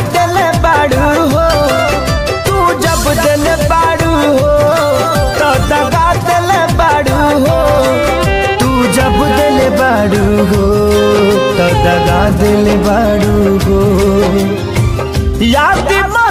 दिले बाड़ू हो तू जब दिले बाड़ू हो तो दगा दिले बाड़ू हो तू जब दिले बाड़ू हो तो दगा दिले बाड़ू हो याद